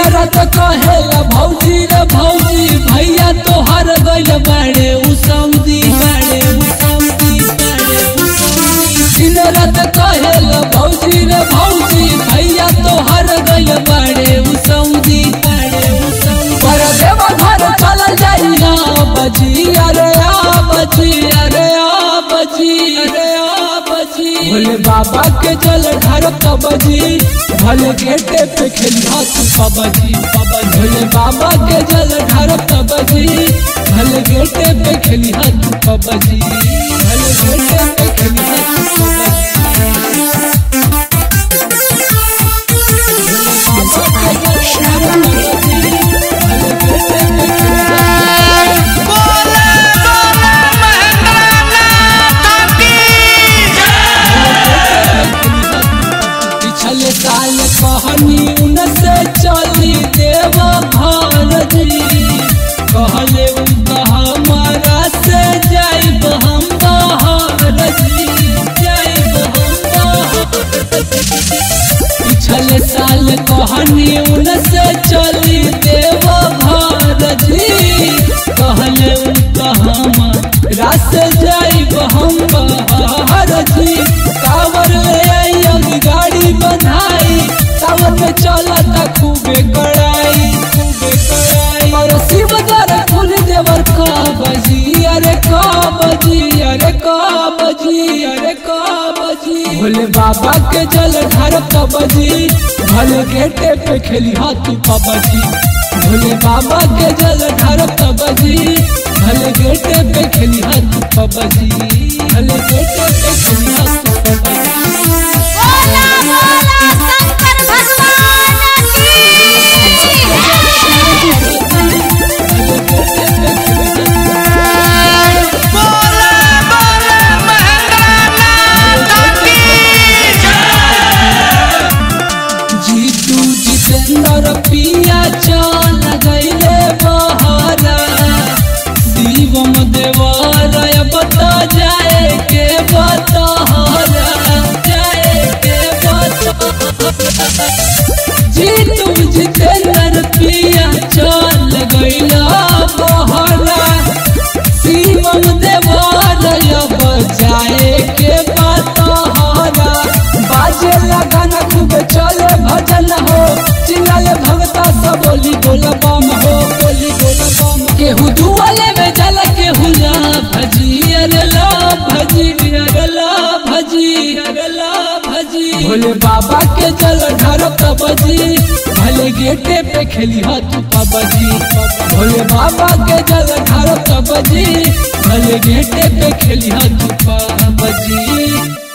रात कहेला भौजी रे भौजी भैया तोहर गइल बाड़े उ सऊदी बाड़े उ सऊदी बाड़े उ सऊदी दिन रात कहेला भौजी रे भौजी भैया तोहर गइल बाड़े उ सऊदी बाड़े उ सऊदी पर देव घर चल जाई ना बजी अरे आ बजी अरे आ बजी अरे आ बजी भोले बाबा के जल ढार कबजी भले गेटे पे खेली हाथ पबजी भोले बाबा के जल ढार कबजी भले गेटे पे खेली हाथ पबजी भले गेटे पे खेली हाथ पबजी बोले बोले महेंद्रनाथ की पिछले साल कहनी उनसे चली देव भारती कहले उनका हमारा से जाइब हम भारती जाइब हम भारती पिछले साल कहनी उनसे चली देव भारती कहले उनका हमारा से जाइब हम भारती कावर ले आई अभी गाड़ी बधाई सावन में चलता खूबे कड़ाई खूबे कड़ाई और शिव दर फूल देवर का बजी अरे का बजी अरे का बजी अरे का बजी भोले बाबा के जल ढार का बजी भले गेटे पे खेली हाथी पबजी भोले बाबा के जल ढार का बजी भले गेटे पे खेली हाथी पबजी भले गेटे पे खेली हाथी पबजी बोला बोला शंकर भगवान की बोले बोले महेंद्रनाथ की जीतू जितेंद्र पिया चल गईले बहरा शिवम देवरय बता जाए के बतहरा जाए के बतहरा जीतू जितेंद्र पिया चल गईला बहरा शिवम देवरय बजाए के बतहरा बाजे लगाना खूब चले भजन हो चिल्लाले भगता सब बोली बोला बम हो बोली बोला बम केहू दुआले में जल केहू ला भजी अरे ला भजी अरे ला भजी अरे ला भजी भोले बाबा के जल ढार बजी भले गेटे पे खेली हाथ पबजी भोले बाबा के जल ढार बजी भले गेटे पे खेली हाथ पबजी